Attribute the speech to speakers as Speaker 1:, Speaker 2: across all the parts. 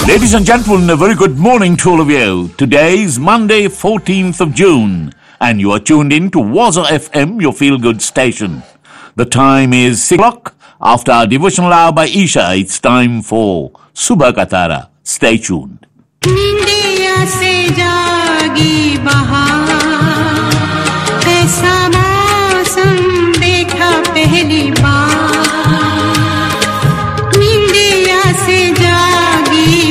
Speaker 1: Ladies and gentlemen, a very good morning to all of you. Today is Monday, 14th of June, and you are tuned in to Waza FM, your feel good station. The time is 6 o'clock. After our devotional hour by Isha, it's time for Subha Katara. Stay tuned.
Speaker 2: निंदिया से जागी बहार ऐसा मौसम देखा पहली बार निंदिया से जागी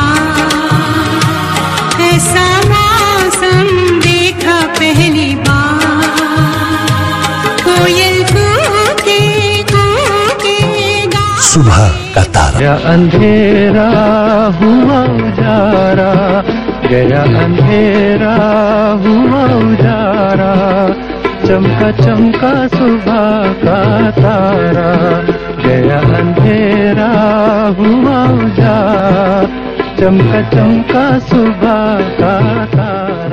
Speaker 2: बहार ऐसा मौसम देखा पहली बार कोयल कूके कूके गा
Speaker 3: सुबह का तारा
Speaker 4: गया अंधेरा हुआ उजारा गया अंधेरा हुआ उजारा चमका चमका सुबह का तारा गया अंधेरा हुआ उजारा चमका चमका सुबह का तारा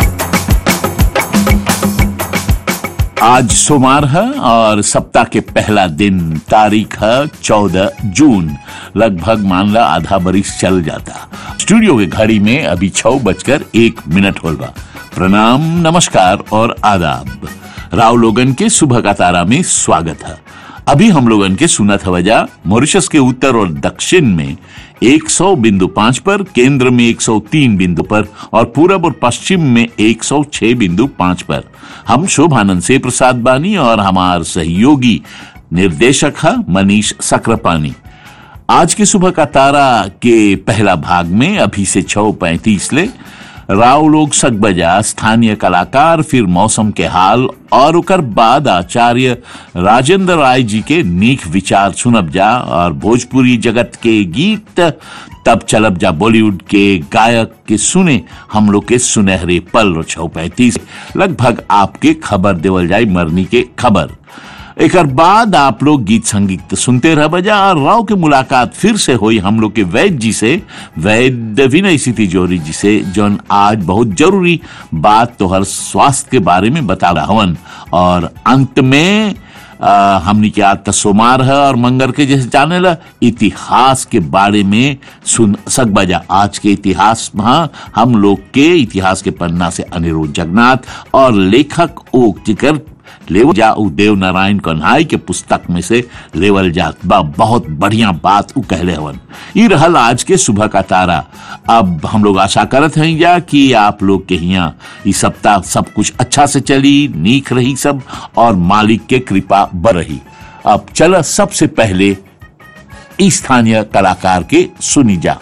Speaker 1: आज सोमवार है और सप्ताह के पहला दिन तारीख है चौदह जून लगभग मान ला आधा बरिस चल जाता स्टूडियो की घड़ी में अभी छह बजकर एक मिनट होगा प्रणाम नमस्कार और आदाब राव लोगन के सुबह का तारा में स्वागत है अभी हम लोगन के सुनत हवजा मॉरिशस के उत्तर और दक्षिण में 100 बिंदु पांच पर केंद्र में 103 बिंदु पर और पूरब और पश्चिम में 106 बिंदु पांच पर हम शोभानंद से प्रसाद बानी और हमार सहयोगी निर्देशक है मनीष सक्रापानी आज की सुबह का तारा के पहला भाग में अभी से छह पैंतीस ले राव लोग सगबजा स्थानीय कलाकार फिर मौसम के हाल और उकर बाद आचार्य राजेंद्र राय जी के नीक विचार सुनब जा और भोजपुरी जगत के गीत तब चलब जा बॉलीवुड के गायक के सुने हम लोग के सुनहरे पल छौ पैंतीस लगभग आपके खबर देवल जाए मरनी के खबर एक बाद आप लोग गीत संगीत सुनते रह बजा और राव के मुलाकात फिर से हुई हम लोग के वैद्य जी से वैद्य विनय सी तिजोरी जी से जौन आज बहुत जरूरी बात तो हर स्वास्थ्य के बारे में बता रहा हवन और अंत में आ, हमनी के आज त सोमार है और मंगर के जैसे जाने ला इतिहास के बारे में सुन सक बजा आज के इतिहास में हम लोग के इतिहास के पन्ना से अनिरुद्ध जगन्नाथ और लेखक ओक जिकर लेवल जा उ देव नारायण कन्हाई के पुस्तक में से लेवल जात बा बहुत बढ़िया बात उ कहले हवन ई रहल आज के सुबह का तारा अब हम लोग आशा करत हैं या कि आप लोग के यहाँ ई सप्ताह सब कुछ अच्छा से चली नीक रही सब और मालिक के कृपा बर रही अब चल सबसे पहले ई स्थानीय कलाकार के सुनी जा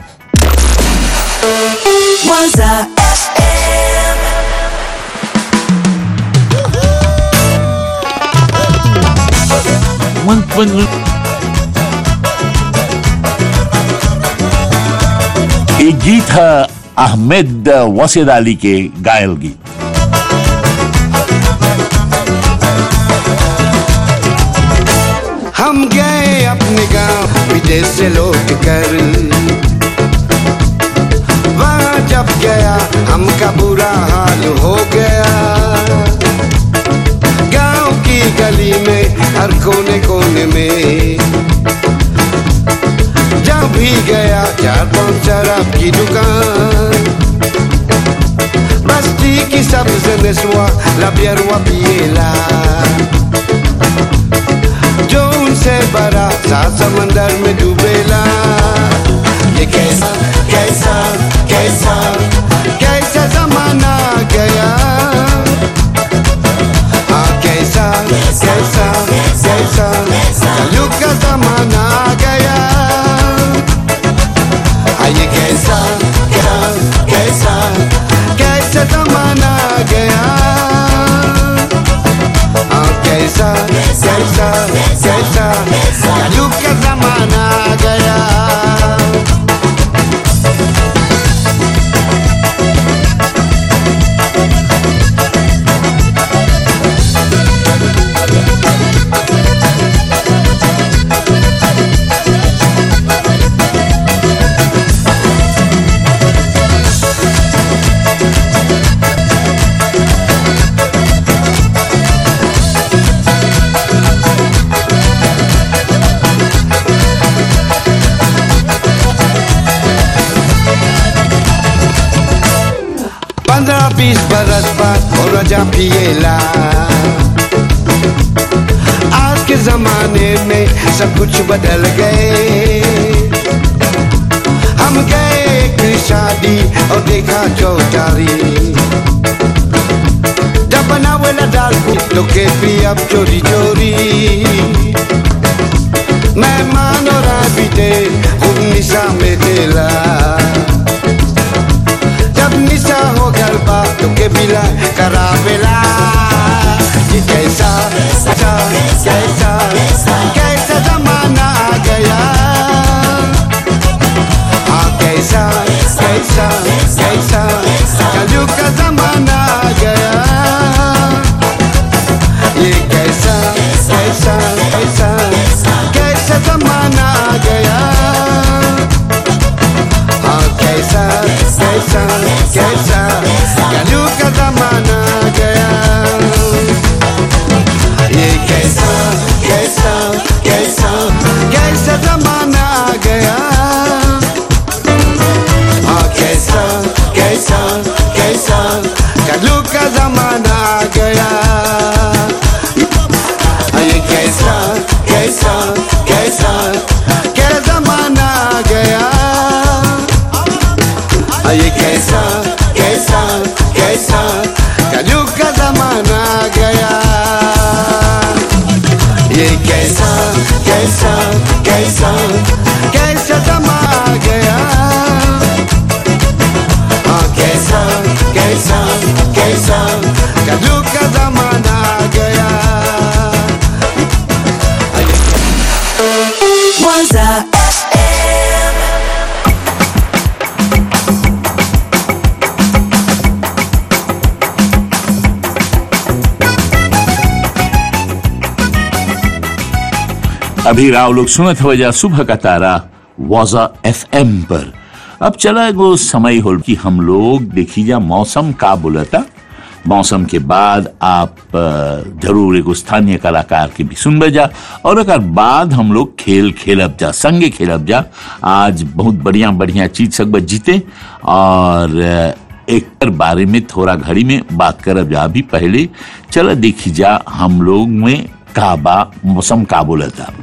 Speaker 5: Waza FM.
Speaker 1: ये गीत है अहमद वसीद अली के गायल गीत
Speaker 6: हम गए अपने गांव विदेश से लौट कर वहाँ जब गया हमका बुरा हाल हो गया गांव की गली में हर कोने कोने में जब भी गया चार पांच शराब की दुकान बस्ती की सबसे नस्वा लबियरवा पिएला जो उनसे बड़ा सात समंदर में डूबेला ये कैसा कैसा कैसा कैसा जमाना आ गया हाँ कैसा कैसा कैसा कलयुग का जमाना आ गया हाँ ये कैसा क्या कैसा कैसा जमाना आ गया हाँ कैसा कैसा कैसा कलयुग का जमाना आ गया पंद्रह बीस बरस बाद हो रजा पिएला आज के जमाने में सब कुछ बदल गए हम गए एक शादी और देखा चौटारी जब बनावेला दाल तो के भी अब चोरी चोरी मेहमान और बीते खूब निशा में तेला जब निशा हो गलबा तो के बिला करावेला ये कैसा कैसा कैसा कैसा जमाना आ गया हाँ कैसा कैसा कैसा कलयुग का जमाना आ गया ये कैसा कैसा कैसा कैसा जमाना आ गया हाँ कैसा कैसा कैसा कलयुग का जमाना आ गया ये कैसा कैसा कैसा कैसा जमाना आ गया हाँ कैसा कैसा कैसा कलयुग का जमाना आ गया ये कैसा कैसा कैसा क्या जमाना आ गया ये कैसा कैसा कैसा कलयुग का जमाना आ गया ये कैसा कैसा कैसा कैसा जमाना आ गया हाँ कैसा कैसा कैसा कलयुग का जमाना आ गया
Speaker 5: Waza FM.
Speaker 1: अभी राव लोग सुनत हो जा सुबह का तारा वाजा एफ पर अब चला वो समय हो कि हम लोग देखी जा मौसम का बोलता मौसम के बाद आप अ, जरूर एगो स्थानीय कलाकार के भी सुन जा और एक बाद हम लोग खेल खेलब जा संगे खेलब जा आज बहुत बढ़िया बढ़िया चीज सब जीते और अ, एक पर बारे में थोड़ा घड़ी में बात करब जा अभी पहले चला देखी जा हम लोग में का बा मौसम का बोलता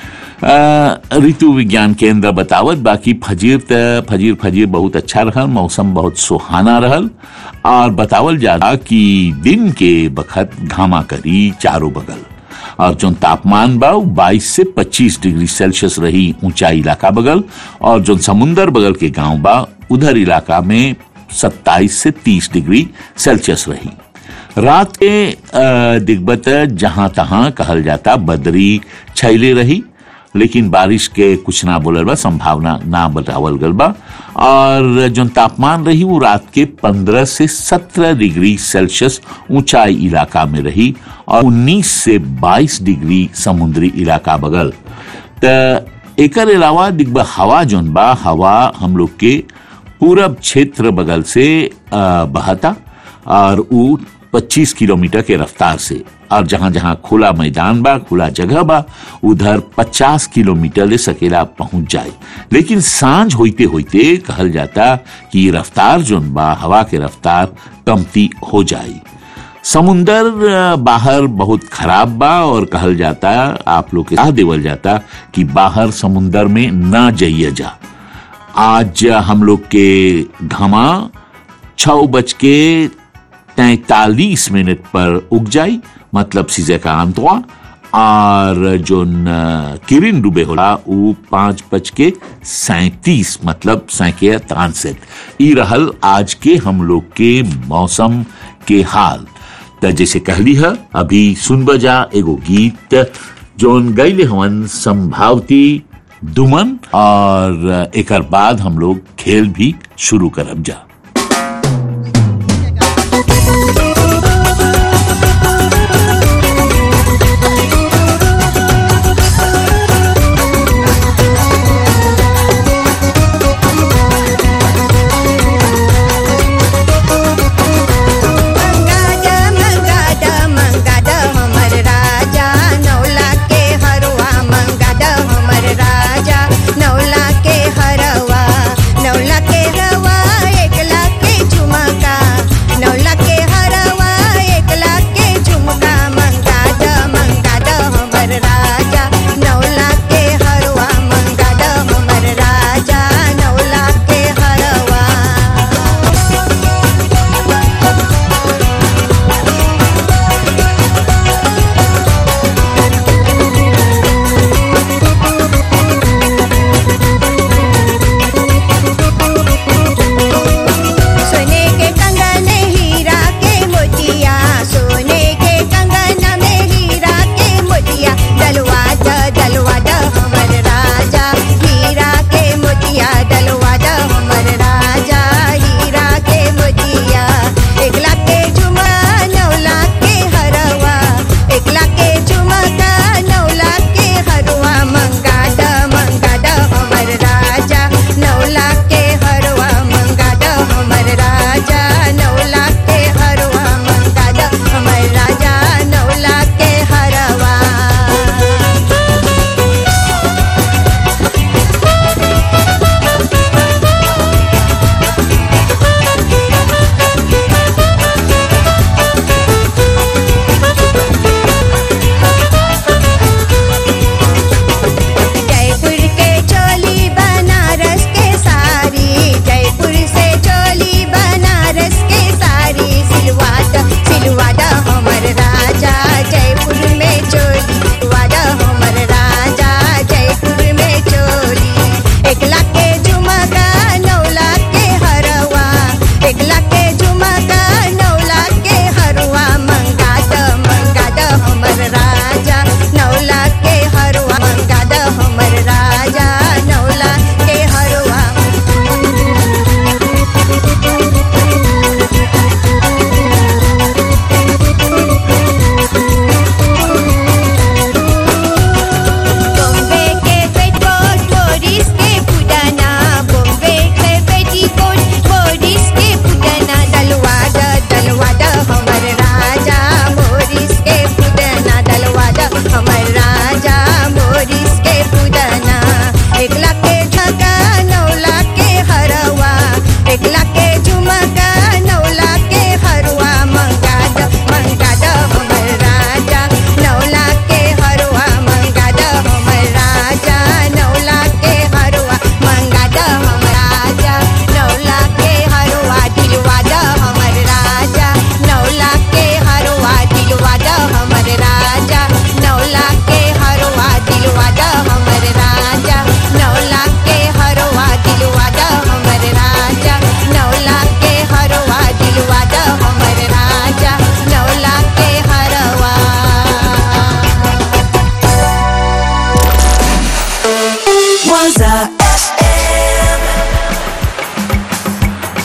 Speaker 1: अ, ऋतु विज्ञान केंद्र बतावत बाकी फजीर त फजीर फजीर बहुत अच्छा रहल मौसम बहुत सुहाना रहल और बतावल जाला कि दिन के बखत घामा करी चारों बगल और जो तापमान बा बाईस से 25 डिग्री सेल्सियस रही ऊंचाई इलाका बगल और जो समुंदर बगल के गांव बा उधर इलाका में 27 से 30 डिग्री सेल्सियस रही रात के अ, दिग्बत जहां तहां कहल जाता बदरी छैले रही लेकिन बारिश के कुछ ना बोलल बा संभावना ना बतावल गल बा और जो तापमान रही वो रात के 15 से 17 डिग्री सेल्सियस ऊंचाई इलाका में रही और 19 से 22 डिग्री समुद्री इलाका बगल त एकर अलावा दिग्बा हवा जोन बा हवा हम लोग के पूरब क्षेत्र बगल से अ, बहता और ऊ 25 किलोमीटर के रफ्तार से और जहां जहां खुला मैदान बा खुला जगह बा उधर 50 किलोमीटर ले सकेला पहुंच जाए लेकिन सांझ होते होते कहल जाता कि ये रफ्तार जोन बा हवा के रफ्तार कमती हो जाए समुंदर अ, बाहर बहुत खराब बा और कहल जाता आप लोग के सलाह देवल जाता कि बाहर समुंदर में ना जाइए जा आज हम लोग के घमा छ बज के तैतालीस मिनट पर उग जाई मतलब सीजे का अंतवा और जो न- किरिन डूबे होला उ पांच बज के सैतीस मतलब सैके तानसेत ई रहल आज के हम लोग के मौसम के हाल त जैसे कहली है अभी सुन बजा एगो गीत जोन गैले हवन संभावती दुमन और एकर बाद हम लोग खेल भी शुरू करब जा
Speaker 3: मंगादा मंगादा मंगादा हमर राजा नौला के हरवा मंगादा हमर राजा नौला के हरवा नौला के रवा एक लाख के झुमका नौला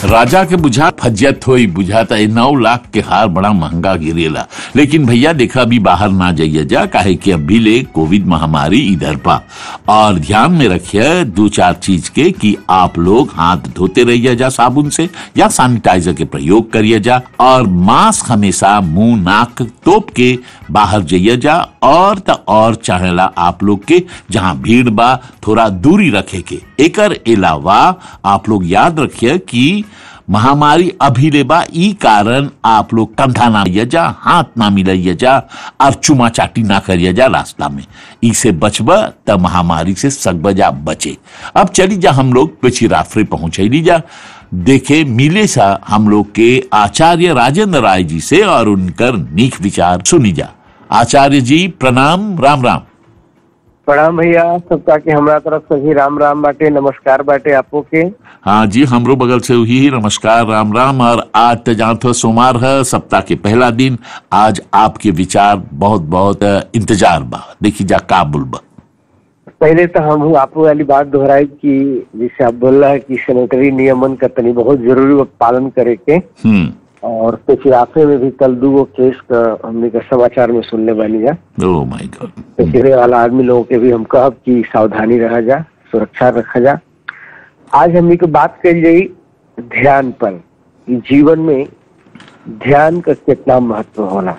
Speaker 1: राजा के बुझा फजियत होई बुझाता है नौ लाख के हार बड़ा महंगा गिरेला लेकिन भैया देखा अभी बाहर ना जाइए जा काहे कि अभी ले कोविड महामारी इधर पा और ध्यान में रखिए दो चार चीज के कि आप लोग हाथ धोते रहिए जा साबुन से या सैनिटाइजर के प्रयोग करिए जा और मास्क हमेशा मुंह नाक तोप के बाहर जाइए जा और त और चाहेला आप लोग के जहां भीड़ बा थोड़ा दूरी रखे के एकर अलावा आप लोग याद रखिए कि महामारी अभी ले बा ई कारण आप लोग कंधा ना लिया जा हाथ ना मिलाइए जा और चुमा चाटी ना करिए जा रास्ता में इसे बचब त महामारी से सकबजा बचे अब चली जा हम लोग पिछिराफरे पहुंचे जा देखे मिले सा हम लोग के आचार्य राजेंद्र राय जी से और उनकर नीक विचार सुनी जा आचार्य जी प्रणाम राम राम
Speaker 7: प्रणाम भैया सबका के हमरा तरफ से भी राम राम बाटे नमस्कार बाटे आपो के
Speaker 1: हाँ जी हमरो बगल से हुई ही नमस्कार राम राम और आज तो जानते हो सोमवार है सप्ताह के पहला दिन आज आपके विचार बहुत बहुत अ, इंतजार बा देखी जा का बुलबा
Speaker 7: पहले तो हम आपो वाली बात दोहराई कि जैसे आप बोल रहा है कि सैनिटरी नियमन का तनी बहुत जरूरी बा पालन करे के
Speaker 1: हम्म
Speaker 7: और पिछराफे में भी कल दूगो केस का हमने का समाचार में सुनने बानी जा
Speaker 1: ओ माय गॉड
Speaker 7: पिछड़े वाला आदमी लोगों के भी हम कहब कि सावधानी रहा जा सुरक्षा रखा जा आज हमने को बात करी जाई ध्यान पर कि जीवन में ध्यान का कितना महत्व होला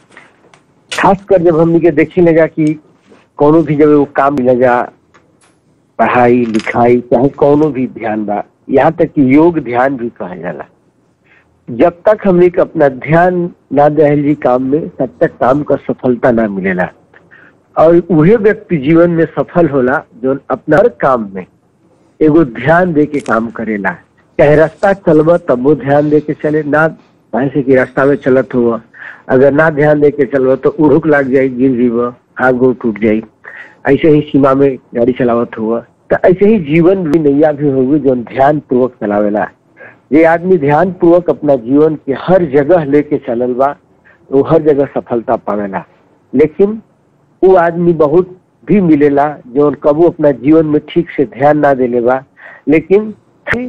Speaker 7: खासकर जब हमने के देखी ले जा कि कोनो भी जब वो काम मिले जा पढ़ाई लिखाई चाहे कोनो भी ध्यान बा यहाँ तक कि योग ध्यान भी कहा जाला जब तक हमने के अपना ध्यान ना दहल जी काम में तब तक काम का सफलता ना मिलेला और वही व्यक्ति जीवन में सफल होला जो अपना हर काम में एगो ध्यान दे के काम करेला चाहे रास्ता चलबा तब वो ध्यान दे के चले ना ऐसे कि रास्ता में चलत हुआ अगर ना ध्यान दे के चलबा तो उड़ुक लग जाई गिर जीव हाथ गोड़ टूट जाई ऐसे ही सीमा में गाड़ी चलावत हुआ तो ऐसे ही जीवन भी नैया भी होगी जो ध्यान पूर्वक चलावेला ये आदमी ध्यान पूर्वक अपना जीवन के हर जगह लेके चलल बा वो हर जगह सफलता पावेला लेकिन वो आदमी बहुत भी मिलेला जो कबू अपना जीवन में ठीक से ध्यान ना देले बा लेकिन फिर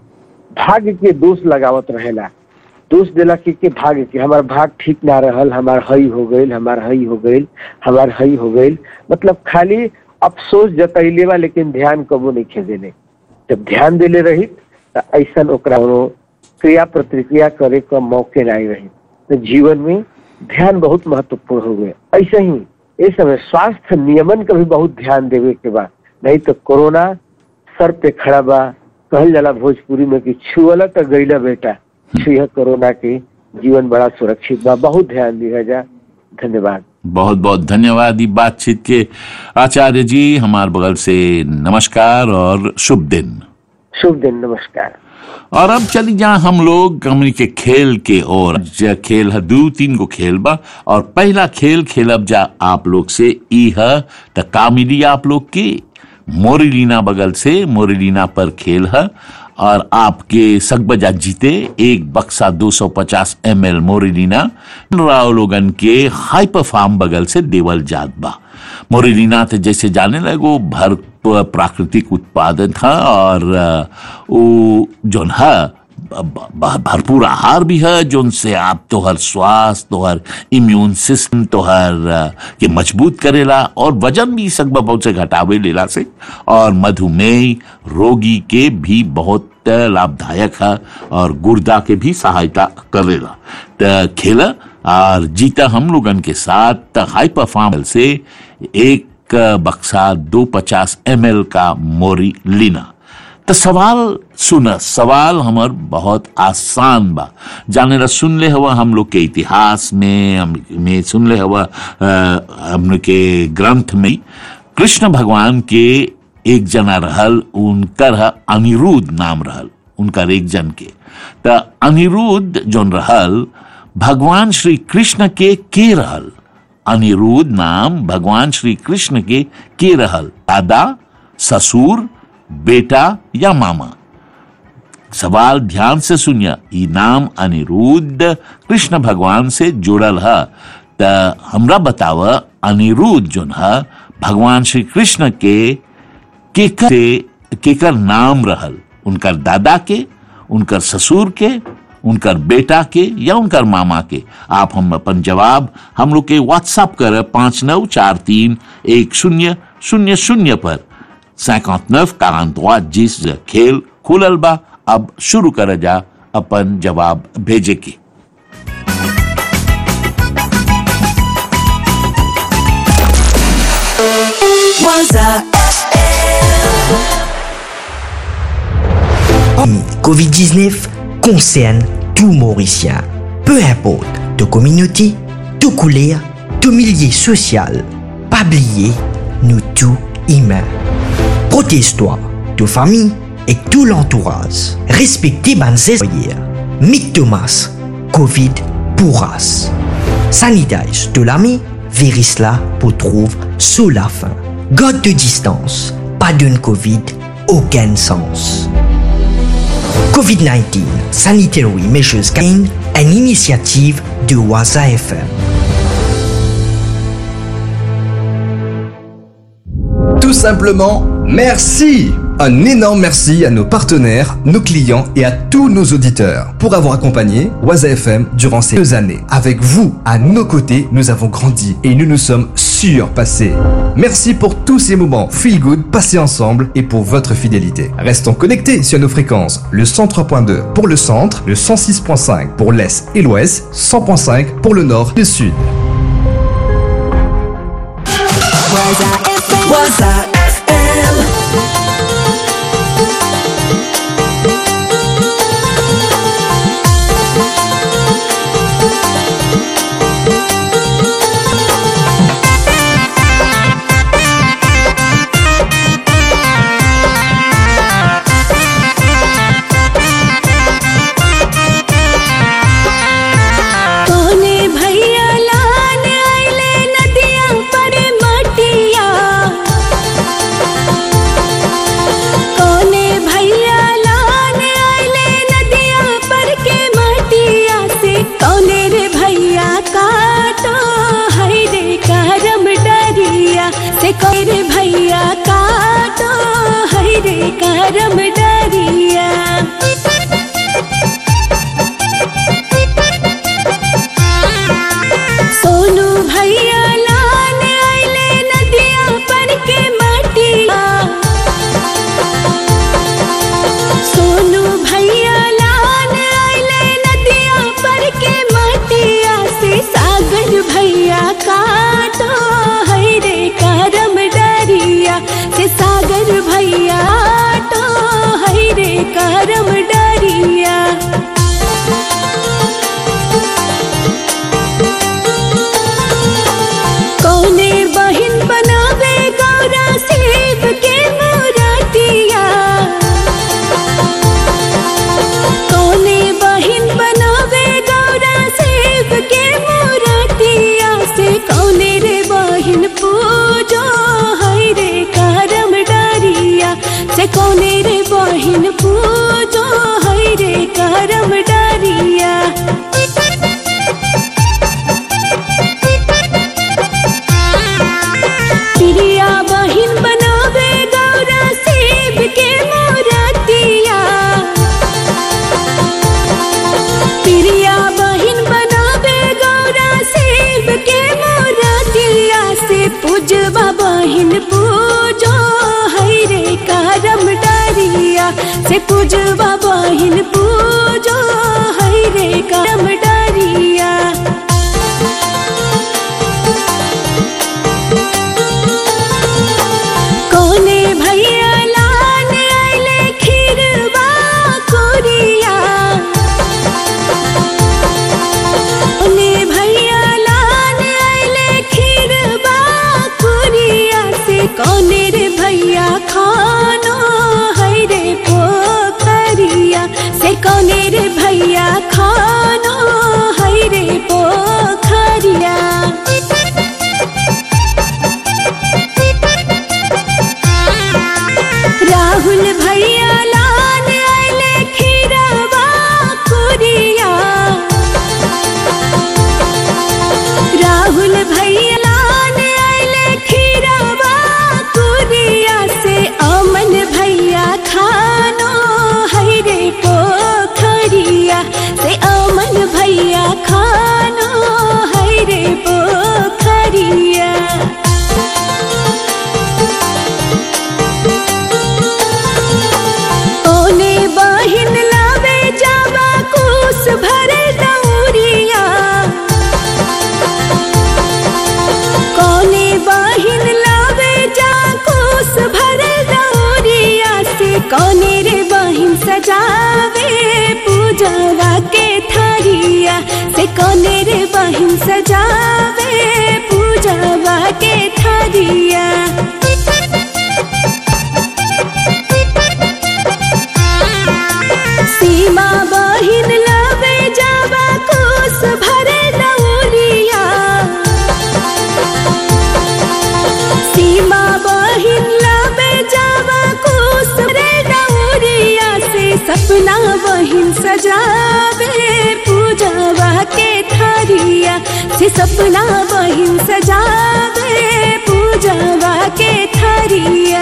Speaker 7: भाग्य के दोष लगावत रहेला दोष देला कि के भाग्य के हमार भाग ठीक ना रहल हमार हई हो गईल हमार हई हो गईल हमार हई हो गईल मतलब खाली अफसोस जतैले बा लेकिन ध्यान कबू नहीं खेदेले जब ध्यान देले रही तो ऐसा ओकरा कोनो क्रिया प्रतिक्रिया करे का मौके नहीं रही तो जीवन में ध्यान बहुत महत्वपूर्ण हो गए ऐसे ही इस समय स्वास्थ्य नियमन का भी बहुत ध्यान देवे के बा नहीं तो कोरोना सर पे खड़ा बा कहल जाला भोजपुरी में कि छुअला तो गईला बेटा छुआ कोरोना के जीवन बड़ा सुरक्षित बा बहुत ध्यान दिया जा धन्यवाद
Speaker 1: बहुत बहुत धन्यवाद ई बातचीत के आचार्य जी हमार बगल से नमस्कार और शुभ दिन
Speaker 7: शुभ दिन नमस्कार
Speaker 1: और अब चली जा हम लोग हमनी के खेल के और ज खेल है दो तीन गो खेल बा और पहला खेल खेलब जा आप लोग से ई है त का मिली आप लोग की मोरिलीना बगल से मोरिलीना पर खेल है और आपके सकबजा जीते एक बक्सा 250 एम एल मोरिलीना राव लोगन के हाइपर फार्म बगल से देवल जात बा मोरिलीना तो जैसे जाने लगो भर प्राकृतिक उत्पादन था और अ, वो जोन है ब- ब- भरपूर आहार भी है जोन से आप तोहर स्वास्थ्य तोहर इम्यून सिस्टम तोहर अ, के मजबूत करेला और वजन भी सकबा बहुत से घटावे लेला से और मधुमेह रोगी के भी बहुत लाभदायक है और गुर्दा के भी सहायता करेला त खेला और जीता हम लोगन के साथ हाई परफॉर्मल से एक बक्सा दो पचास एम एल का मोरी लीना तो सवाल सुन सवाल हमर बहुत आसान बा जाने ला सुन ले हवा हम लोग के इतिहास में हम में सुन ले हवा अ, हम लोग के ग्रंथ में कृष्ण भगवान के एक जना रहल उनकर ह अनिरुद्ध नाम रहल उनकर एक जन के त अनिरुद्ध जोन रहल भगवान श्री कृष्ण के के रहल अनिरुद्ध नाम भगवान श्री कृष्ण के के रहल दादा ससुर बेटा या मामा सवाल ध्यान से सुनिए ई नाम अनिरुद्ध कृष्ण भगवान से जुड़ल है त हमरा बताव अनिरुद्ध जोन है भगवान श्री कृष्ण के केकर से केकर नाम रहल उनकर दादा के उनकर ससुर के उनकर बेटा के या उनकर मामा के आप हम अपन जवाब हम लोग के व्हाट्सएप कर पांच नौ चार तीन एक शून्य शून्य शून्य पर सैकौत नफ कांतवा जिस खेल खुलल बा अब शुरू कर जा अपन जवाब भेजे के
Speaker 5: Waza
Speaker 8: Covid-19 concerne tout Mauricien. Peu importe de communauté, de couleur, de milieu social. Pas oublier, nous tous humains. Protège-toi, de famille et tout l'entourage. Respectez ban foyers. Mick Thomas, Covid pourras. Sanitage de l'ami, virus là pour trouver sous la fin. God de distance, pas d'une Covid, aucun sens. COVID-19 Sanitary Measures Campaign, une initiative de Waza FM.
Speaker 9: Tout simplement, merci Un énorme merci à nos partenaires, nos clients et à tous nos auditeurs pour avoir accompagné Waza FM durant ces deux années. Avec vous, à nos côtés, nous avons grandi et nous nous sommes surpassés. Merci pour tous ces moments feel good passés ensemble et pour votre fidélité. Restons connectés sur nos fréquences. Le 103.2 pour le centre, le 106.5 pour l'est et l'ouest, 100.5 pour le nord et le sud.
Speaker 5: Waza FM.
Speaker 2: कोने भैया लान आइले नदिया पर मटिया कोने भैया लान आइले नदिया पर के मटिया से कोने रे भैया काटो है रे करम डरिया से कोई रे भैया काटो है रे करम डरिया सोनू भैया लान आइले नदिया पर के मटिया सोनू भैया लान आइले नदिया पर के मटिया से सागर भैया काटो है रे करम डरिया से सागर भैया तो है रे करम डरिया कौने बहिन बनावे गौरा सेब के मोरतिया कौने बहिन बनावे गौरा सेब के मोरतिया से कौने रे बहिन पूजो है रे करम डरिया से कौने रे बहिन पूजो है रे करम डरिया प्रिया बहिन बनावे गौरा सेब के मोरतिया प्रिया बहिन बनावे गौरा सेब के मोरतिया से पूजवा बहिन पूजो है रे करम डरिया से पूजवा बहिन पूजो है रे करम डरिया कोने भैया लान आइले खीरवा कोरिया कोने भैया लान आइले खीरवा कोरिया से कोने रे भैया खानो है रे पोखरिया से कोने रे भैया खानो है रे पोखरिया राहुल भैया लान आइले खीरवा कुरिया राहुल भैया लान आइले खीरवा कुरिया से अमन भैया खानो है रे पोखरिया सपना बहिन सजावे पूजावा के थारिया से सपना बहिन सजावे पूजावा के थारिया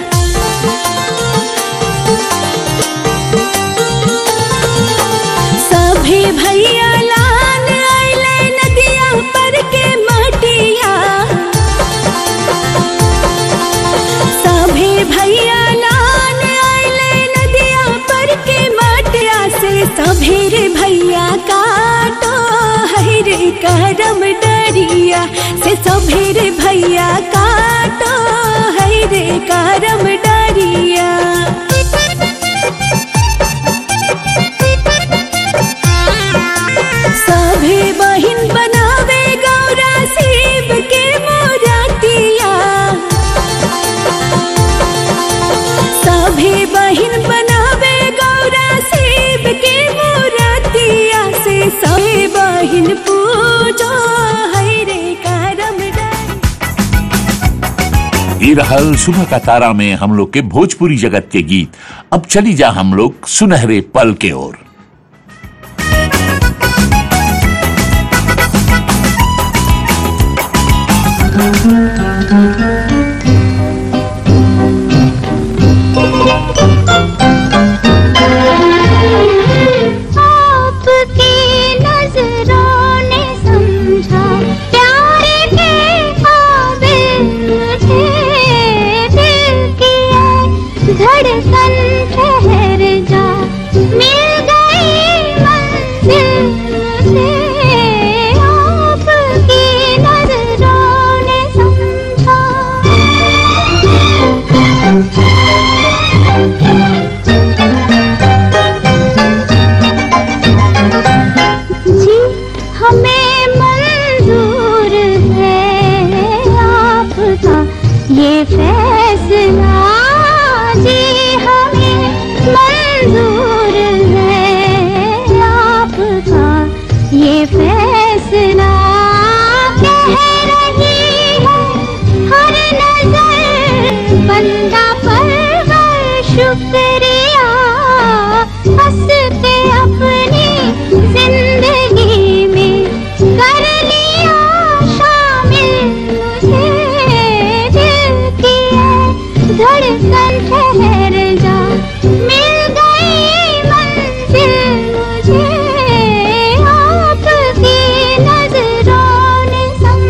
Speaker 2: सभे भैया लान आइले नदिया पर के मटिया सभे भैया लान आइले नदिया पर के मटिया से सभेर भैया काटो है रे करम डरिया से सभेर भैया काटो है रे करम डरिया सभे बहिन बनावे गौरा शिव के मोरातिया सभे बहिन बनावे गौरा शिव के मोरातिया से सभे बहिन पूजो है रे करम डर
Speaker 1: ये रहल सुबह का तारा में हम लोग के भोजपुरी जगत के गीत अब चली जा हम लोग सुनहरे पल के ओर
Speaker 10: आपकी नजरों ने समझा प्यार के काबिल मुझे दिल की है धड़कन ठहर जा मिल गई मंजिल मुझे आपकी नजरों ने जी हमें मंजूर है आपका ये फैसला जी हमें मंजूर है आपका ये फैसला कह रही है हर नजर बंदा पर शुक्रिया हंसते अपनी जिंदगी में कर लिया शामिल मुझे दिल की है धड़कन ठहर जा मिल गई मंजिल मुझे आपकी नजरों ने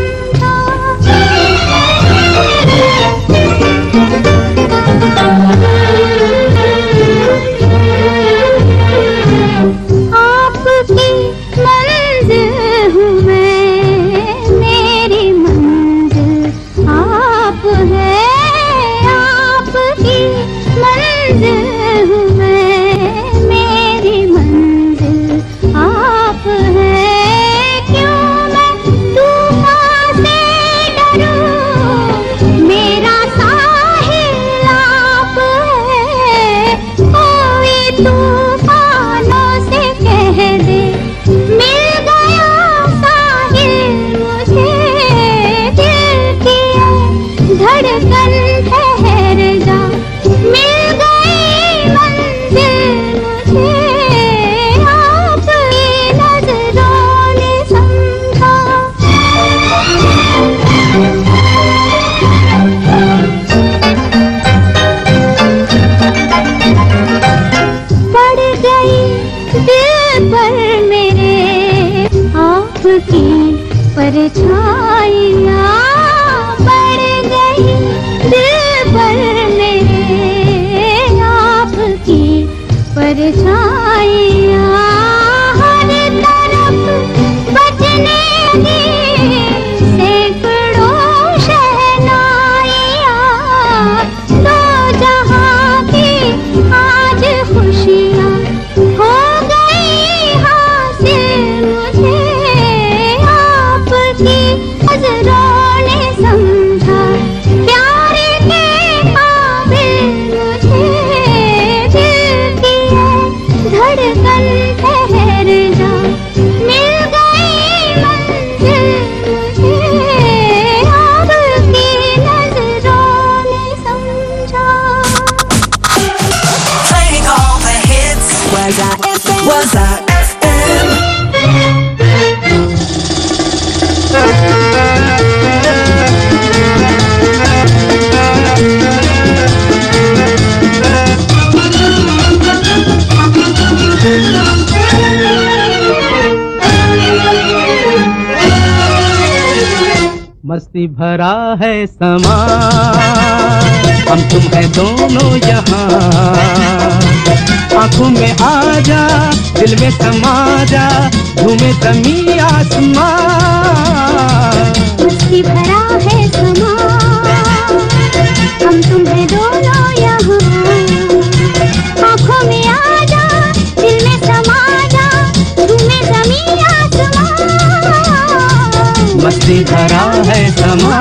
Speaker 10: समझा आपकी मंजिल हूँ मैं मेरी मंजिल आप है आपकी मंजिल हूँ मैं मेरी मंजिल आप है क्यों मैं तूफान से डरूं मेरा साहिल आप है कोई तूफानों से कह दे मिल गया साहिल मुझे दिल की है धड़कन ठहर जा मिल गई मंजिल मुझे आपकी नजरों ने समझा पड़ गई दिल पर मेरे आपकी परछाइयाँ पड़ गई दिल पर मेरे आपकी परछाइयाँ हर तरफ बजने लगी सैकड़ों शहनाइयाँ दो जहाँ की आज खुशियाँ हो गई हासिल मुझे आपकी नजरों ने समझा प्यार के काबिल मुझे दिल की है धड़कन ठहर जा मिल गई मंजिल मुझे आपकी नजरों ने समझा
Speaker 5: Playing all the hits. Waza FM. Waza FM.
Speaker 4: मस्ती भरा है समा हम तुम है दोनों यहाँ आंखों में आ जा दिल में समा जा झूमे जमी आसमां
Speaker 10: मस्ती भरा है समा हम तुम्हें दोनों यहाँ आँखों में आ जा दिल में समा जा तुम्हें जमीन आसमां
Speaker 4: मस्ती भरा है समा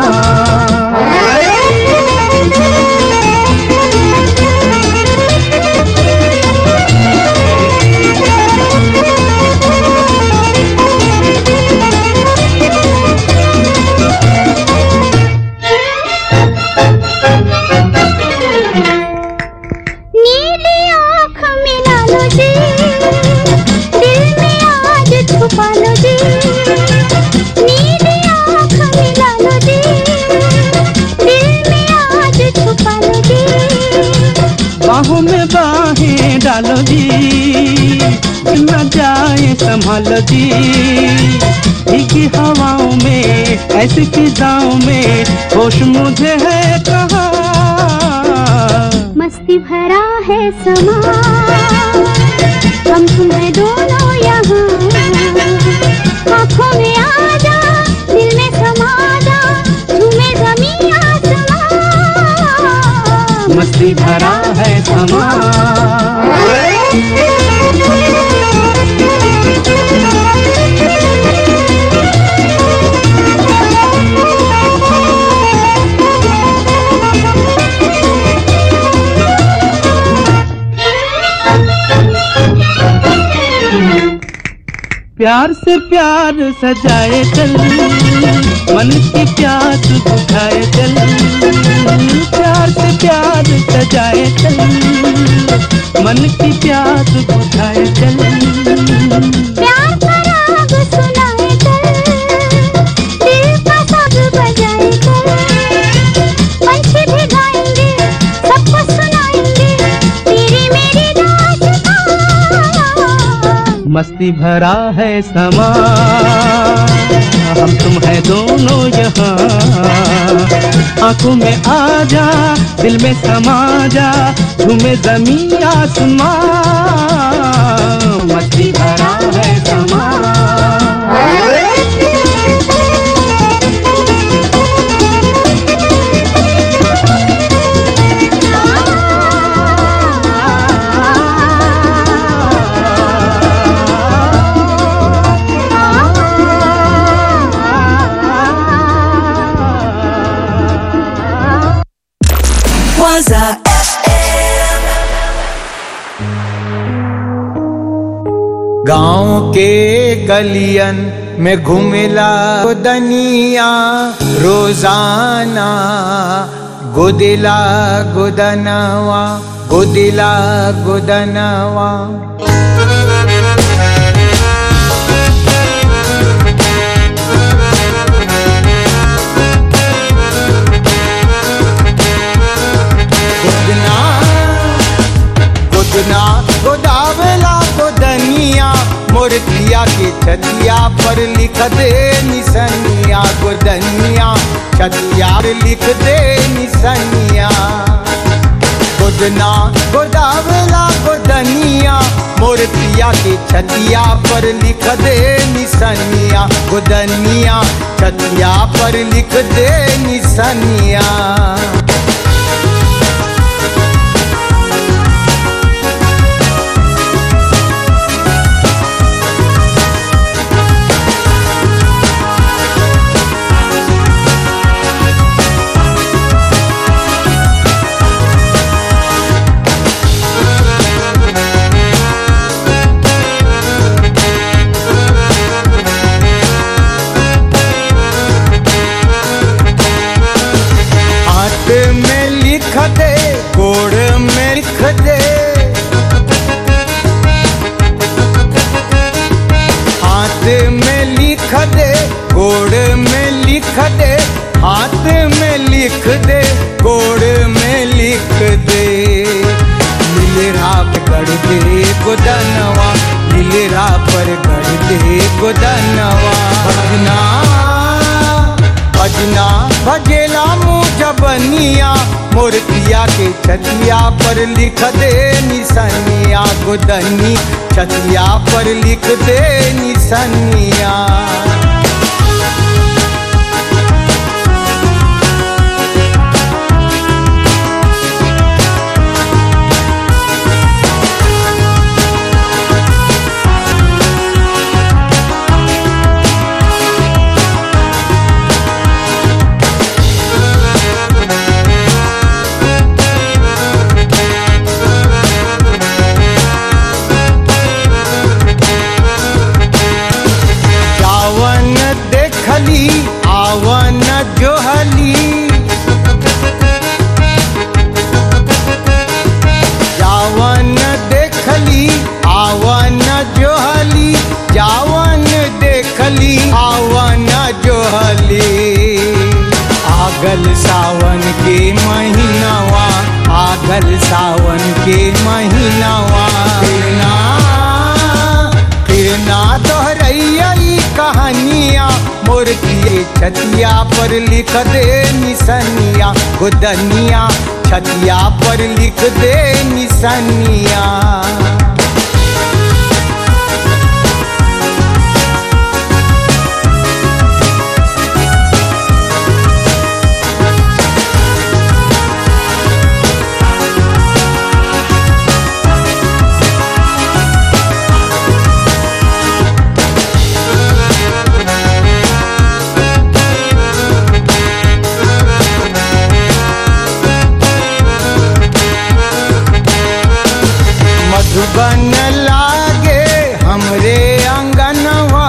Speaker 10: नीली आँख मिला लो जी दिल में आज छुपा लो जी नीली आँख मिला लो जी दिल में आज छुपा लो जी
Speaker 4: बाहों में बाहें डालो जी न जाए संभालो जी भीगी हवाओं में ऐसी फिजाओं में होश मुझे है कहा
Speaker 10: मस्ती भरा है समा हम तुम्हें दोनों यहाँ आँखों में आ जा दिल में समा जा झूमे जमीन आसमां
Speaker 4: मस्ती भरा है समा प्यार से प्यार सजाए चल मन की प्यास बुझाए चल प्यार से प्यार सजाए चल मन की प्यास बुझाए चल
Speaker 10: प्यार का राग सुनाए चल दिल का साज बजाए चल पंछी भी गाएंगे सबको सुनाएंगे तेरी मेरी दास्तां
Speaker 4: मस्ती भरा है समा हम तुम है दोनों यहाँ आंखों में आ जा दिल में समा जा झूमे जमी आसमां मस्ती भरा है समा
Speaker 5: Waza FM.
Speaker 6: गांव के गलियन में घुमेला दनिया रोजाना गुदिला गुदनवा गुदिला गुदनवा गुदना गुदना गोदावला गोदनिया मोरतिया के छतिया पर लिख दे निसनिया गोदनिया छतिया पर लिख दे निसनिया गोदना गोदावला गोदनिया मोरतिया के छतिया पर लिख दे निसनिया गोदनिया छतिया पर लिख दे निसनिया हाथ
Speaker 11: लिख दे हाथ में लिख दे गोड़ में लिख दे लीलरा पे गढ़ दे गोदनवा लीलरा पर गढ़ दे गोदनवा भजना भजना भजेला मुँह जबनिया मोरतिया के छतिया पर लिख दे निसनिया गोदनी छतिया पर लिख दे निसनिया जावन देखली आवन जोहली जावन देखली आवन जोहली जावन देखली आवन जोहली आगल सावन के महीनावा आगल सावन के महीनावा ना फिर ना दोहरैया ई कहानिया मोर किए छतिया पर लिख दे निसनिया गोदनिया छतिया पर लिख दे निसनिया मधुबन लागे हमरे अंगनवा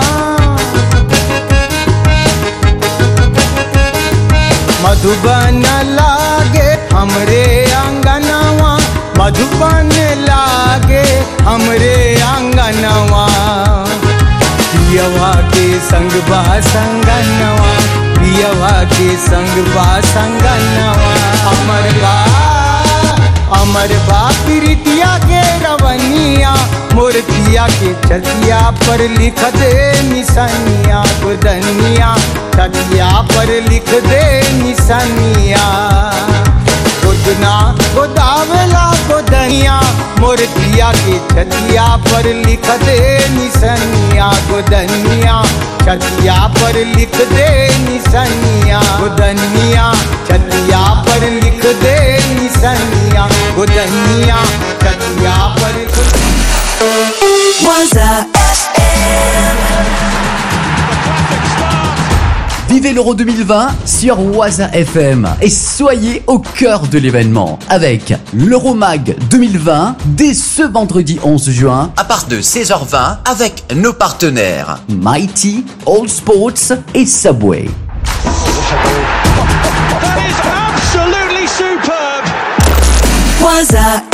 Speaker 11: मधुबन लागे हमरे अंगनवा मधुबन लागे हमरे अंगनवा पियवा के संग बा संगनवा पियवा के संग बा संगनवा अमर बा अमर बा प्रीतिया के रवनिया मूर्तिया के छतिया पर लिख दे निसनिया गुदनिया छतिया पर लिख दे निसनिया गोदना गोदावला गोदनिया मूर्तिया के छतिया पर लिख दे निसनिया गोदनिया छतिया पर लिख दे निसनिया गोदनिया छतिया पर लिख दे निसनिया गोदनिया छतिया पर
Speaker 5: Waza
Speaker 12: Vivez l'Euro 2020 sur Waza FM et soyez au cœur de l'événement avec l'Euromag 2020 dès ce vendredi 11 juin
Speaker 13: à partir de 16h20 avec nos partenaires
Speaker 12: Mighty, All Sports et Subway.
Speaker 5: absolutely superb. Waza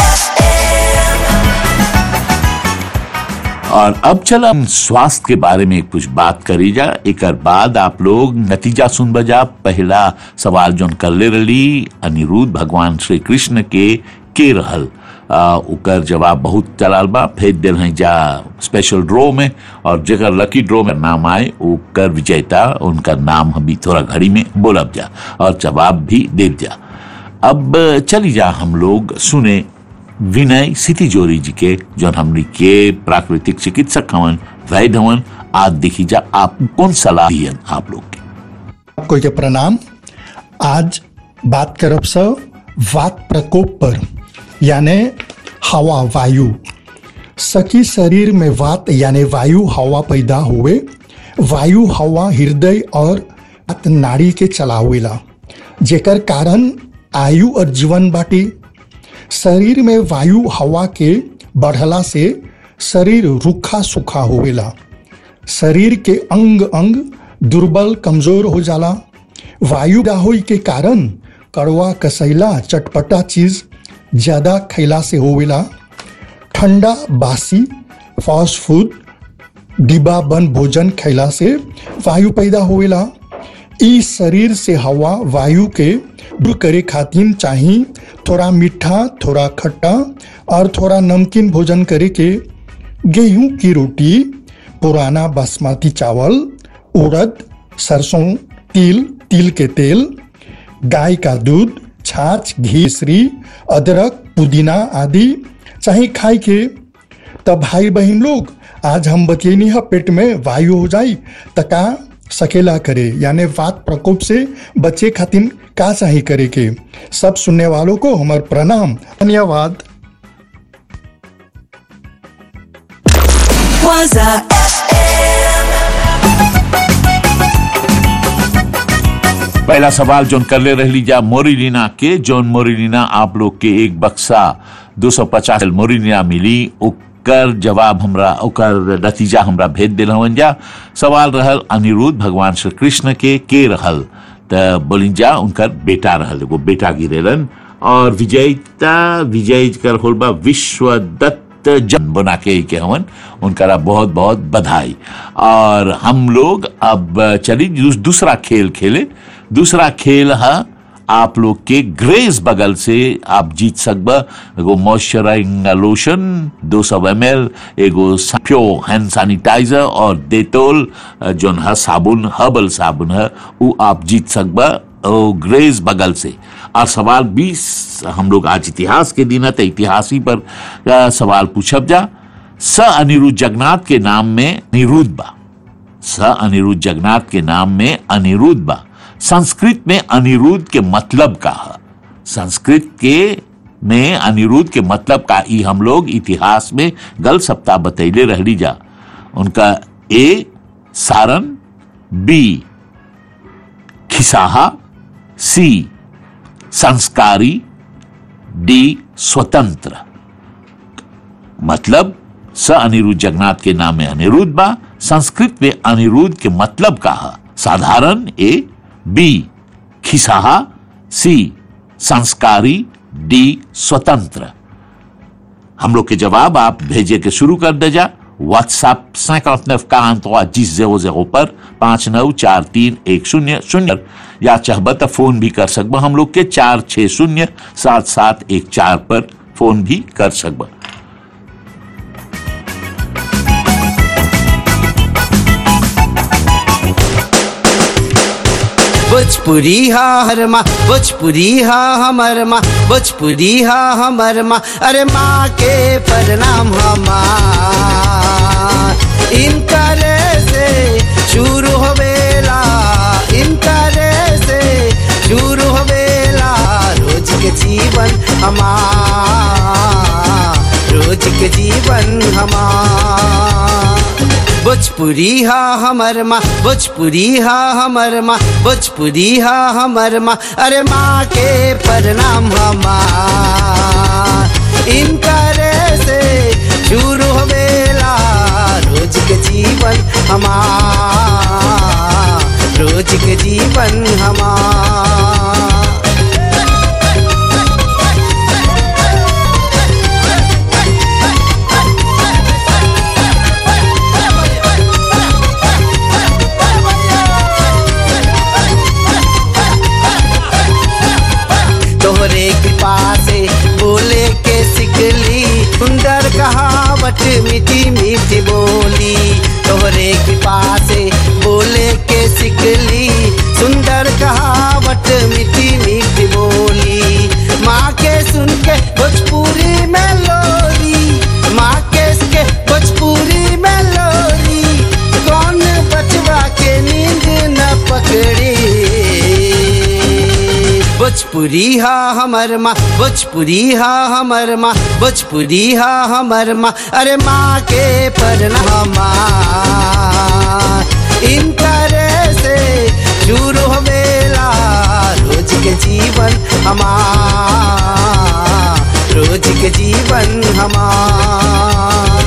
Speaker 1: और अब चला हम स्वास्थ्य के बारे में कुछ बात करी जा एक बाद आप लोग नतीजा सुन बजा पहला सवाल जोन कर ले रही अनिरुद्ध भगवान श्री कृष्ण के के रहल आ, उकर जवाब बहुत चलाल बा भेज दिल हैं जा स्पेशल ड्रॉ में और जेकर लकी ड्रॉ में नाम आए उकर विजेता उनका नाम हम भी थोड़ा घड़ी में बोलब जा और जवाब भी दे जा अब चली जा हम लोग सुने विनय सितिजोरी जी के जो हमने के प्राकृतिक चिकित्सक हवन वैद्य हवन आज देखी जा आप कौन सलाह दियन आप लोग के
Speaker 14: आपको के प्रणाम आज बात करब से वात प्रकोप पर यानी हवा वायु सकी शरीर में वात यानी वायु हवा पैदा हुए वायु हवा हृदय और वात नाड़ी के चलावेला जेकर कारण आयु और जीवन बाटी शरीर में वायु हवा के बढ़ला से शरीर रूखा सूखा होवेला शरीर के अंग अंग दुर्बल कमजोर हो जाला वायु होई के कारण कड़वा कसैला चटपटा चीज ज्यादा खैला से होवेला ठंडा बासी फास्ट फूड डिब्बा बंद भोजन खैला से वायु पैदा होवेला ई शरीर से हवा वायु के दूर करे खातिर चाही थोड़ा मीठा थोड़ा खट्टा और थोड़ा नमकीन भोजन करे के गेहूं की रोटी पुराना बासमती चावल उड़द सरसों तिल तिल के तेल गाय का दूध छाछ घी श्री अदरक पुदीना आदि चाहे खाई के तब भाई बहन लोग आज हम बतियनी है पेट में वायु हो जाई तका सकेला करे यानी वात प्रकोप से बचे खातिर का चाही करे के सब सुनने वालों को हमार प्रणाम धन्यवाद
Speaker 15: Waza
Speaker 1: पहला सवाल जोन कर ले रह लीजा मोरिलीना के जोन मोरिलीना आप लोग के एक बक्सा 250 मोरिलीना मिली ओकर जवाब हमरा ओकर नतीजा हमरा भेज दिल हवन जा सवाल रहल अनिरुद्ध भगवान श्री कृष्ण के के रहल त बोली जा उनकर बेटा रहल एगो बेटा गिरेलन और विजयता विजय कर होल बा विश्वदत्त जन बना के के हवन उनका बहुत बहुत बधाई और हम लोग अब चली दूस- दूसरा खेल खेले दूसरा खेल है आप लोग के ग्रेस बगल से आप जीत सकब एगो मॉइस्चराइजिंग लोशन 200 सौ एम एल एगो प्योर हैंड सैनिटाइजर और डेटोल जोन है साबुन हर्बल साबुन है वो आप जीत सकब ओ ग्रेस बगल से और सवाल 20 हम लोग आज इतिहास के दिन है तो इतिहास ही पर अ, सवाल पूछब जा स अनिरुद्ध जगन्नाथ के नाम में अनिरुद्ध बा स अनिरुद्ध जगन्नाथ के नाम में अनिरुद्ध बा संस्कृत में अनिरुद्ध के मतलब का है संस्कृत के में अनिरुद्ध के मतलब का ई हम लोग इतिहास में गल सप्ताह बतैले रहली जा उनका ए सारन बी खिसाहा सी संस्कारी डी स्वतंत्र मतलब स अनिरुद्ध जगन्नाथ के नाम में अनिरुद्ध बा संस्कृत में अनिरुद्ध के मतलब का है साधारण ए बी खिसाहा सी संस्कारी डी स्वतंत्र हम लोग के जवाब आप भेजे के शुरू कर दे जा व्हाट्सएप सैकड़े का अंतवा जिस जेरो जेरो पर पांच नौ चार तीन एक शून्य शून्य या चाहब तो फोन भी कर सकब हम लोग के चार छह शून्य सात सात एक चार पर फोन भी कर सकब
Speaker 16: भोजपुरी हा हर माँ भोजपुरी हा हमर माँ भोजपुरी हा हमर माँ अरे माँ के प्रणाम हमार इनकरे से शुरू होवेला इनकरे से शुरू होवेला रोज के जीवन हमार रोज के जीवन हमार भोजपुरी हा हमर माँ भोजपुरी हा हमर माँ भोजपुरी हा हमर माँ अरे माँ के प्रणाम हमार इनकरे से शुरू होवेला रोज के जीवन हमार रोज के जीवन हमार तोहरे कृपा से बोले के सिकली सुंदर कहावत मीठी मीठी बोली तोहरे कृपा से बोले के सिकली सुंदर कहावत मीठी मीठी बोली माँ के सुन के भोजपुरी में लोरी माँ के सुन के भोजपुरी में लोरी कौन बचवा के नींद न पकड़ी भोजपुरी हा हमर माँ भोजपुरी हा हमर माँ भोजपुरी हा हमर माँ अरे माँ के प्रणाम इनकरे से शुरू होवेला रोज के जीवन हमार रोज के जीवन हमार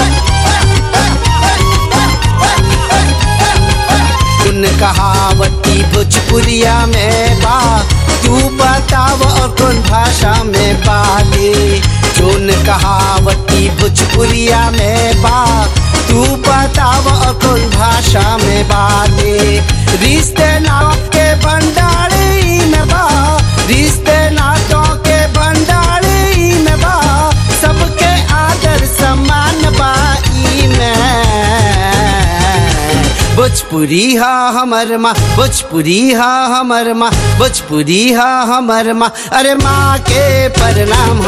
Speaker 16: सुन कहावती कहावती भोजपुरिया में बा तू बताव और कौन भाषा में बाले जोन कहावती भोजपुरिया में बा तू बताव और कौन भाषा में बाले रिश्ते नाव के भंडारी में बा रिश्ते नातों के भंडारी में बा सबके आदर सम्मान बाई में भोजपुरी हा हमर माँ भोजपुरी हा हमर माँ भोजपुरी हा हमर माँ अरे माँ के प्रणाम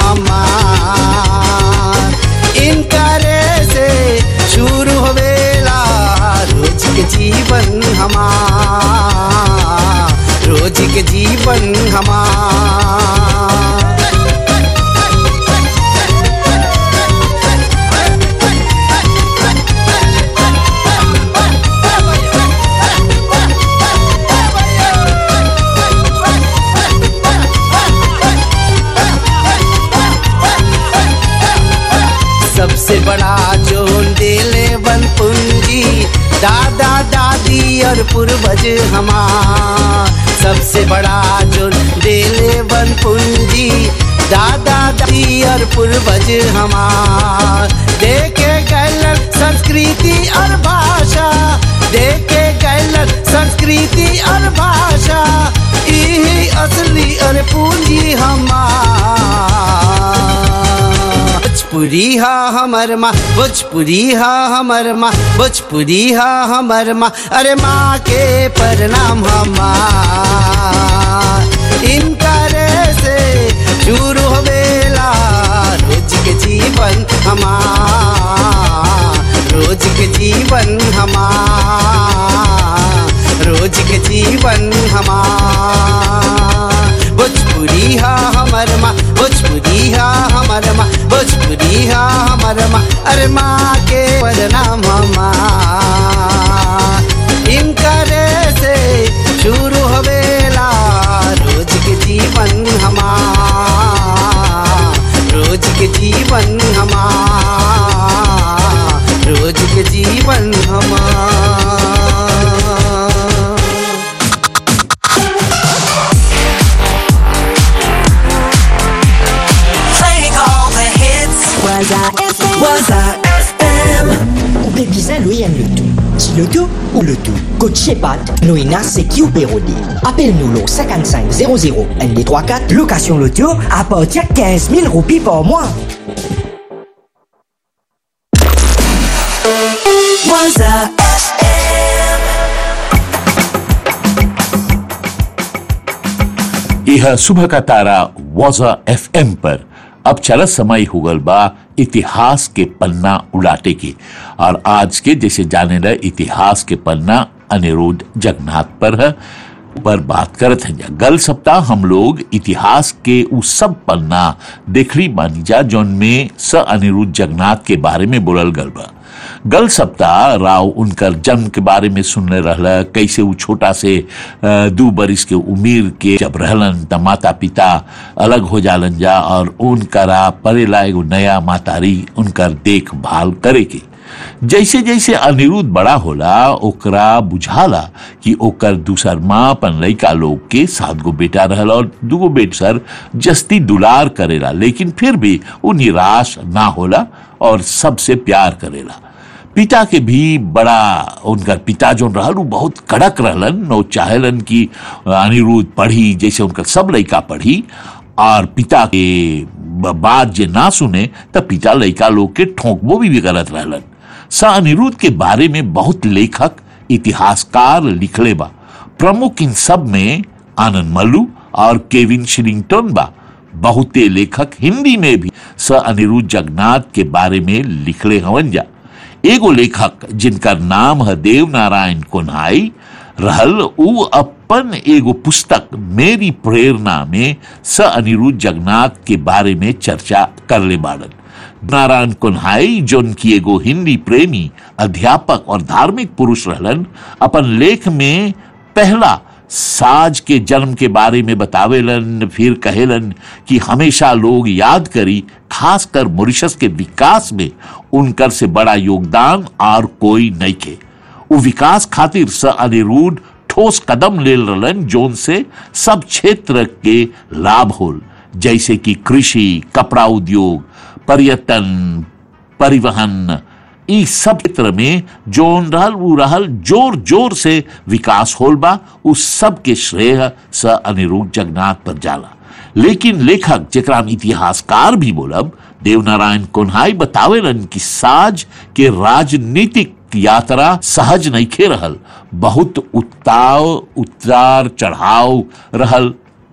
Speaker 16: हमार इनकरे से शुरू होवेला रोज के जीवन हमार रोज के जीवन हमार सबसे बड़ा जोन देले वन पूंजी दादा दादी और पूर्वज हमार सबसे बड़ा जोन देले वन पूंजी दादा दादी और पूर्वज हमार देखे गलत संस्कृति और भाषा देखे गलत संस्कृति और भाषा यही असली और पूंजी हमार भोजपुरी हा हमर माँ भोजपुरी हा हमर माँ भोजपुरी हा हमर माँ अरे माँ के प्रणाम हमार इनकरे से शुरू होवेला रोज के जीवन हमार रोज के जीवन हमार रोज के जीवन हमार भोजपुरी हा हमर माँ भोजपुरी हा हमर माँ भोजपुरी हा हमर माँ अरे माँ के प्रणाम हमार इनकरे से शुरू होवेला रोज के जीवन हमार रोज के जीवन हमार रोज के जीवन हमार
Speaker 15: Playing all the hits. Waza FM. Waza FM.
Speaker 8: Ou bien bizarre, lui, aime le tout. Si le tout ou le tout. Coach Pat, nous ina c'est qui ou Pérodi. Appelle-nous le 55 00 ND34. Location le tout à partir de 15 000 roupies par mois.
Speaker 15: Waza
Speaker 1: यह सुबह का तारा वाजा FM पर अब चला समय हुगल बा इतिहास के पन्ना उड़ाटे की और आज के जैसे जाने रहे इतिहास के पन्ना अनिरुद्ध जगन्नाथ पर है पर बात करत हैं गल सप्ताह हम लोग इतिहास के उ सब पन्ना देखली बानी जा जौन में स अनिरुद्ध जगन्नाथ के बारे में बोलल गल बा गल सप्ताह राव उनकर जन्म के बारे में सुनने रहला कैसे वो छोटा से अ, दू बरिस के उम्र के जब रहलन त माता पिता अलग हो जालन जा और उनकरा परेला एगो नया मातारी उनकर देखभाल करे के जैसे जैसे अनिरुद्ध बड़ा होला ओकरा बुझाला कि ओकर दूसर माँ अपन लइका लोग के सात गो बेटा रहल और दूगो बेट सर जस्ती दुलार करेला लेकिन फिर भी वो निराश ना होला और सबसे प्यार करेला पिता के भी बड़ा उनकर पिता जो रहल उ बहुत कड़क रहलन वो चाहेलन कि अनिरुद्ध पढ़ी जैसे उनकर सब लइका पढ़ी और पिता के ब- बात जे ना सुने त पिता लइका लोग के ठोंकबो भी, भी करत रहलन स अनिरुद्ध के बारे में बहुत लेखक इतिहासकार लिखले बा प्रमुख इन सब में आनंद मल्लू और केविन शिलिंगटन बा बहुते लेखक हिंदी में भी स अनिरुद्ध जगन्नाथ के बारे में लिखले हवन जा एगो लेखक जिनकर नाम है देव नारायण कोन्हाई रहल उ अपन एगो पुस्तक मेरी प्रेरणा में स अनिरुद्ध जगन्नाथ के बारे में चर्चा करले बाड़न नारायण कुन्हाई जोन की एगो हिंदी प्रेमी अध्यापक और धार्मिक पुरुष रहलन अपन लेख में पहला साज के जन्म के बारे में बतावेलन फिर कहेलन कि हमेशा लोग याद करी खासकर मॉरिशस के विकास में उनकर से बड़ा योगदान और कोई नहीं के उ विकास खातिर स अनिरुद्ध ठोस कदम ले रहलन जोन से सब क्षेत्र के लाभ होल जैसे कि कृषि कपड़ा उद्योग पर्यटन परिवहन ई सब क्षेत्र में जोन रहल उ रहल जोर जोर से विकास होल बा उस सब के श्रेय स अनिरुद्ध जगन्नाथ पर जाला लेकिन लेखक जेकरा हम इतिहासकार भी बोलब देवनारायण कोन्हाई बतावेलन कि साज के राजनीतिक यात्रा सहज नइखे रहल बहुत उताव उतार चढ़ाव रहल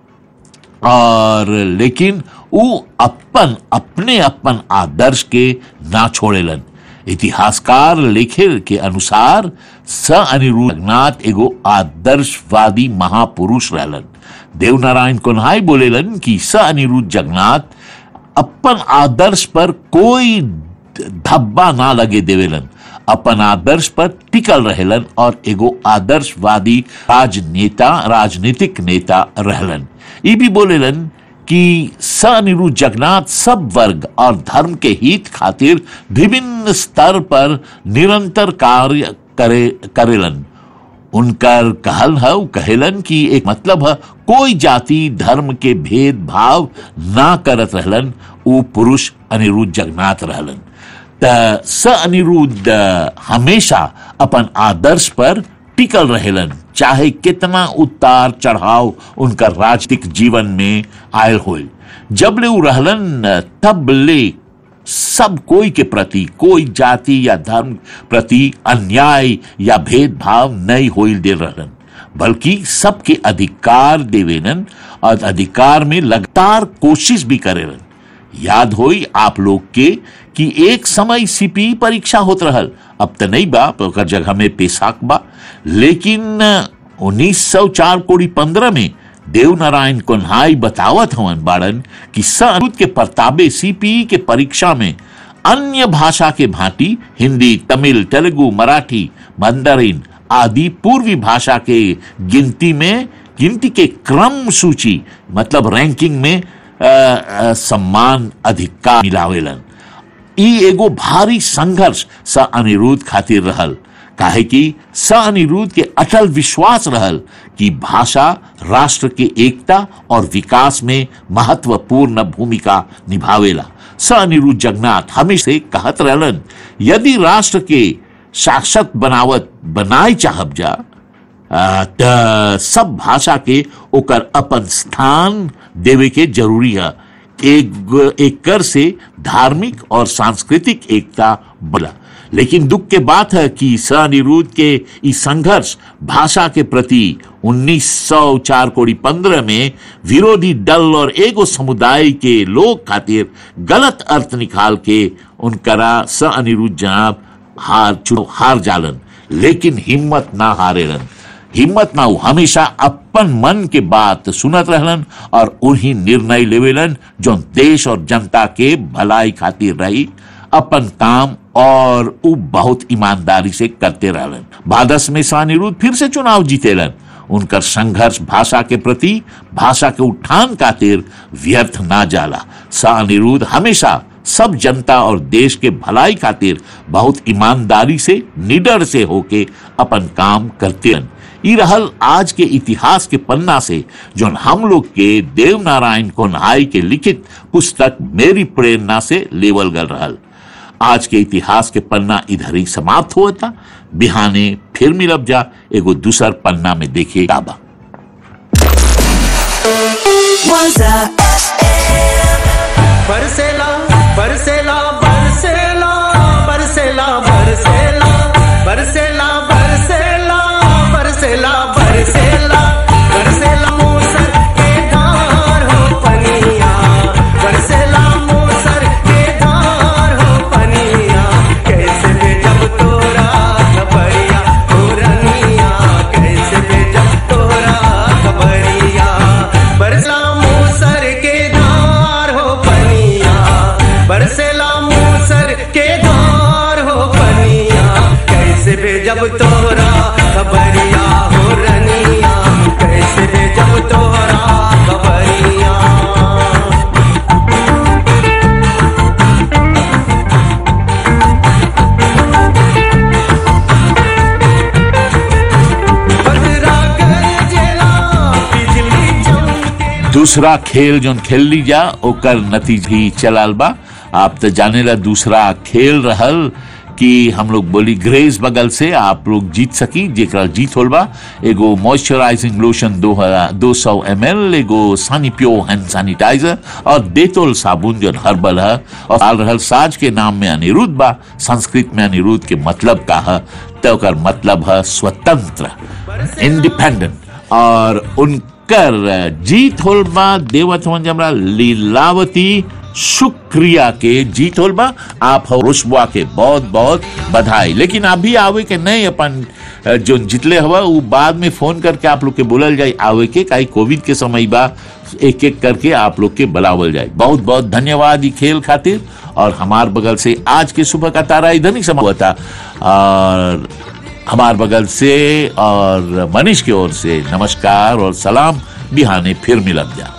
Speaker 1: और लेकिन उ अपन अपने अपन आदर्श के ना छोड़ेलन इतिहासकार लेखे के अनुसार स अनिरुद्ध जगन्नाथ एगो आदर्शवादी महापुरुष रहलन देवनारायण कोन्हाई बोलेलन कि स अनिरुद्ध जगन्नाथ अपन आदर्श पर कोई धब्बा ना लगे देवेलन अपन आदर्श पर टिकल रहेलन और एगो आदर्शवादी राजनेता राजनीतिक नेता रहलन ये भी बोलेलन कि स अनिरुद्ध जगन्नाथ सब वर्ग और धर्म के हित खातिर विभिन्न स्तर पर निरंतर कार्य करे करेलन उनकर कहल है उ कहेलन कि एक मतलब है कोई जाति धर्म के भेदभाव ना करत रहलन उ पुरुष अनिरुद्ध जगन्नाथ रहलन त स अनिरुद्ध हमेशा अपन आदर्श पर टिकल रहेलन चाहे कितना उतार चढ़ाव उनका राजनीतिक जीवन में आयल हो जब ले उ रहलन तब ले सब कोई के प्रति कोई जाति या धर्म प्रति अन्याय या भेदभाव नहीं होइल दे रहलन बल्कि सबके अधिकार देवेलन और अधिकार में लगातार कोशिश भी करेलन याद होई आप लोग के कि एक समय सीपी परीक्षा होत रहल अब तो नहीं बा ओकर जगह में पेशाक बा लेकिन उन्नीस सौ चार कोड़ी पंद्रह में देवनारायण कोन्हाई बतावत हवन बाड़न कि संस्कृत के प्रताबे सीपीई के परीक्षा में अन्य भाषा के भांति हिंदी तमिल तेलुगु मराठी मंदरिन आदि पूर्वी भाषा के गिनती में गिनती के क्रम सूची मतलब रैंकिंग में आ, आ, सम्मान अधिकार मिलावेलन ई एगो भारी संघर्ष स अनिरुद्ध खातिर रहल काहे कि स अनिरुद्ध के अटल विश्वास रहल कि भाषा राष्ट्र के एकता और विकास में महत्वपूर्ण भूमिका निभावेला स अनिरुद्ध जगन्नाथ हमेशा से कहत रहलन यदि राष्ट्र के शाश्वत बनावत बनाए चाहब जा आ, त सब भाषा के ओकर अपन स्थान देवे के जरूरी है एक एक कर से धार्मिक और सांस्कृतिक एकता बढ़ा लेकिन दुख के बात है कि स अनिरुद्ध के इस संघर्ष भाषा के प्रति 1904 कोड़ी पंद्रह में विरोधी दल और एगो समुदाय के लोग खातिर गलत अर्थ निकाल के उनकरा स अनिरुद्ध जनाब हार चुनो हार जालन लेकिन हिम्मत ना हारेलन हिम्मत ना हो हमेशा अपन मन के बात सुनत रहलन और उन्हीं निर्णय लेवेलन जो देश और जनता के भलाई खातिर रही अपन काम और उ बहुत ईमानदारी से करते रहलन बादस में सानिरुद्ध फिर से चुनाव जीतेलन उनकर संघर्ष भाषा के प्रति भाषा के उत्थान खातिर व्यर्थ ना जाला सा अनिरुद्ध हमेशा सब जनता और देश के भलाई खातिर बहुत ईमानदारी से निडर से होके अपन काम करते रहन ई रहल आज के इतिहास के पन्ना से जो हम लोग के देव नारायण कोन्हाई के लिखित पुस्तक मेरी प्रेरणा से लेवल गल रहल आज के इतिहास के पन्ना इधर ही समाप्त हुआ था बिहाने फिर मिलब जा एगो दूसर पन्ना में देखिए काबा
Speaker 11: बरसेला बरसेला बरसेला बरसेला बरसेला बरसेला बरसेला बरसेला बरसेला बरसेला मूसर के धार हो पनिया बरसेला मूसर के धार हो पनिया कैसे बेजब तोरा खबरिया हो रनिया कैसे बेजब तोरा खबरिया बरसला मूसर के धार हो पनिया बरसेला मूसर के धार हो पनिया कैसे बेजब तोरा खबरिया हो रनिया कैसे बेजब तोरा खबरिया बजरा के
Speaker 1: दूसरा खेल जोन खेल ली जा ओकर नतीज ही चलाल बा आप तो जाने ला दूसरा खेल रहल कि हम लोग बोली ग्रेस बगल से आप लोग जीत सकी जेकरा जीत होल बा एगो मॉइस्चराइजिंग लोशन दो दो सौ एम एल एगो सानी प्यो हैंड सैनिटाइजर और डेटोल साबुन जो हर्बल है और साल रहल साज के नाम में अनिरुद्ध बा संस्कृत में अनिरुद्ध के मतलब का है तो ओकर मतलब है स्वतंत्र इंडिपेंडेंट और उनकर जीत होल बा देवत हवन जमरा लीलावती शुक्रिया के जीत होल बा आप हो रुशबा के बहुत बहुत बधाई लेकिन अभी आवे के नहीं अपन अ, जो जितले हवा वो बाद में फोन करके आप लोग के बोलल जाए आवे के काई कोविड के समय बा एक एक करके आप लोग के बुलावल जाए बहुत बहुत धन्यवाद ई खेल खातिर और हमार बगल से आज के सुबह का तारा इधर ही समा हुआ था और हमार बगल से और मनीष की ओर से नमस्कार और सलाम बिहाने फिर मिलब जा